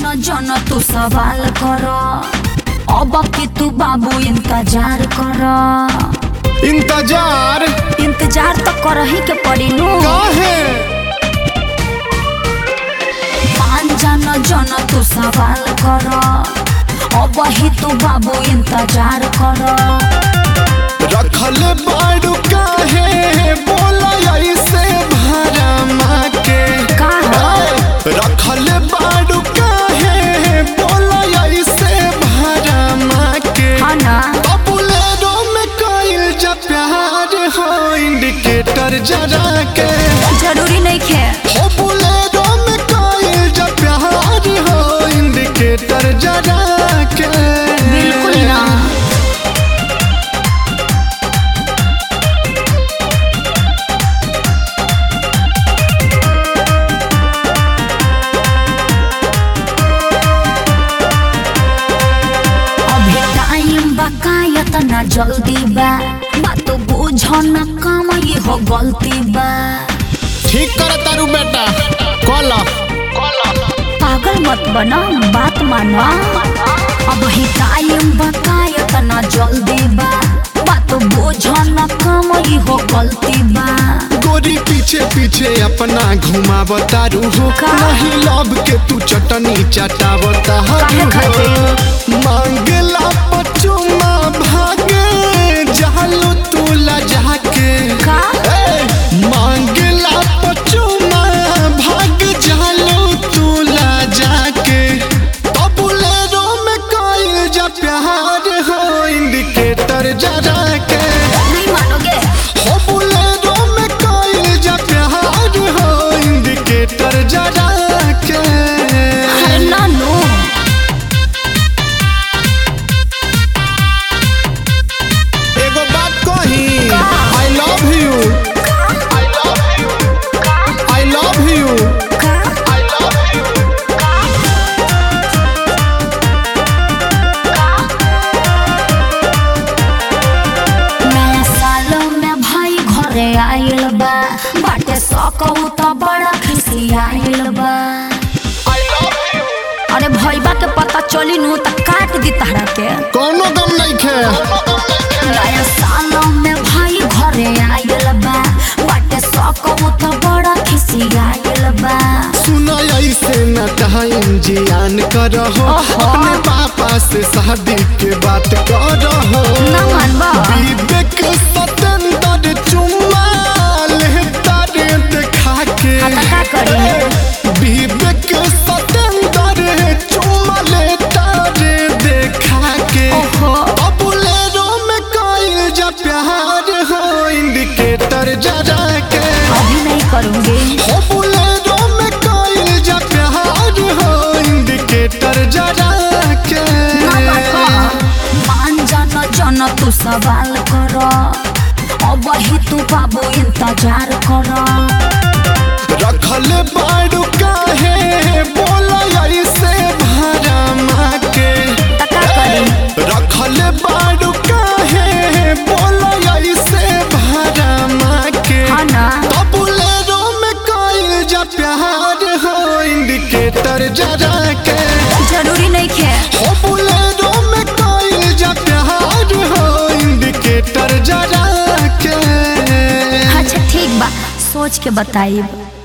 जन जन तू सवाल कर अब के तू बाबू इंतजार कर इंतजार इंतजार तो कर ही के पड़ी नु काहे मान जन जन तू सवाल कर अब ही तू बाबू इंतजार कर रखल बाड़ू काहे बोला ऐसे भरमा के का हो? रखल बाड़ू काहे बोला ऐसे भरमा के हाँ ना बबुलेरो में कोइल जा प्यार हो इंडिकेटर जरा के जरूरी नहीं खे हो बुलेरो में कोइल जा प्यार हो इंडिकेटर जरा के बिल्कुल ना अभी टाइम बकायत ना जल्दी बा बात बुझ न काम ये हो गलती बा ठीक कर तारू बेटा कॉल पागल मत बना बात माना अब ही टाइम बकायत ना जल्दी बा बात बुझ न काम ये हो गलती बा गोरी पीछे पीछे अपना घुमावतारू हो का? नहीं लव के तू चटनी चटावता काहे खातिर? मांगला पचुमा भागे जालू तू लजा के का? ए, मांगला पचुमा भाग जालू तू लजा के तबुलेरो में कोइल जा प्यार हो इंडिकेटर जरा के नहीं मानोगे हो बुलेरो में कोइल जा प्यार हो इंडिकेटर जरा के अरे नानू एगो बात कही I love you I love you नया साल में भाई घरे आइल बा बाटे सकहु त बड़ा खुशी आइल बा अरे भैबा के पता चली नु त काट दी तहरा के कोनो गम नहीं खे नया साल में भाई घरे आइल बा बाटे सकहु त बड़ा खुशी आइल बा सुना ऐसे न टाइम जियान करहो ओहो। अपने पापा से शादी के बात करहो ना मानबा विवेक सतेंद्र चुम्मा लेता रे देखा के हाँ तो का करी? विवेक सतेंद्र चुम्मा लेता रे देखा के ओहो। बबुलेरो में कोइल जा प्यार हो इंडिकेटर जरा के अभी नहीं करूंगी हो बुलेरो में कोइल जा प्यार हो इंडिकेटर जरा के मान जन जन तू सवाल कर अब ही तू बाबू इंतजार कर रखल बाड़ू काहे बोला ऐसे भरमा के तका करी रखल बाड़ू काहे बोला ऐसे भरमा के हाँ ना बुलेरो में कोइल जा प्यार हो इंडिकेटर जरा के जरूरी नहीं खे हो बुलेरो में कोइल जा प्यार हो इंडिकेटर जरा के अच्छा ठीक बा सोच के बताइब